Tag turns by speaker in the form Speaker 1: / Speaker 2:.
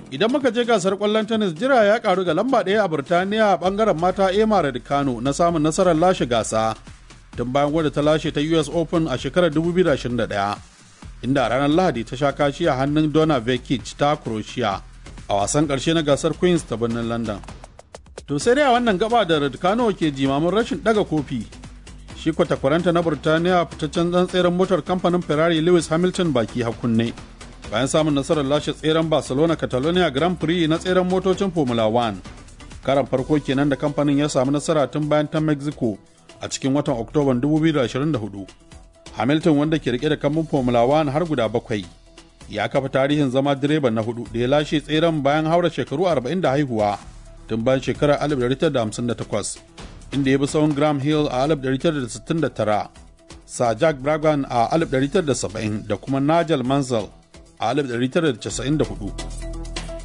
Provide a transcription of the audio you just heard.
Speaker 1: Idan muka je gasar kwallon tennis jira ya karu ga lamba ɗaya a Burtaniya a bangaren mata Emma Raducanu na samun nasarar lashe gasa tun bayan wadda ta lashe ta US Open a shekarar 2021 inda a ranar Lahadi ta sha kashi a hannun Donna Vekic ta Croatia a wasan ƙarshe na gasar Queens ta birnin London. To sai dai a wannan gaba da Raducanu ke jimamin rashin ɗaga kofi shi kwatakwaranta na Burtaniya fitaccen ɗan tseren motar kamfanin Ferrari Lewis Hamilton baki hakunne. bayan samun nasarar lashe tseren barcelona catalonia grand prix na tseren motocin formula 1 karan farko kenan da kamfanin ya samu nasara tun bayan ta mexico a cikin watan oktoban 2024 hamilton wanda ke rike da kambun formula 1 har guda bakwai ya kafa tarihin zama direban na hudu da ya lashe tseren bayan haura shekaru 40 da haihuwa tun bayan shekarar 1958 inda ya bi tsawon graham hill a 1969 sir jack brabham a 1970 da kuma nigel mansell a 1994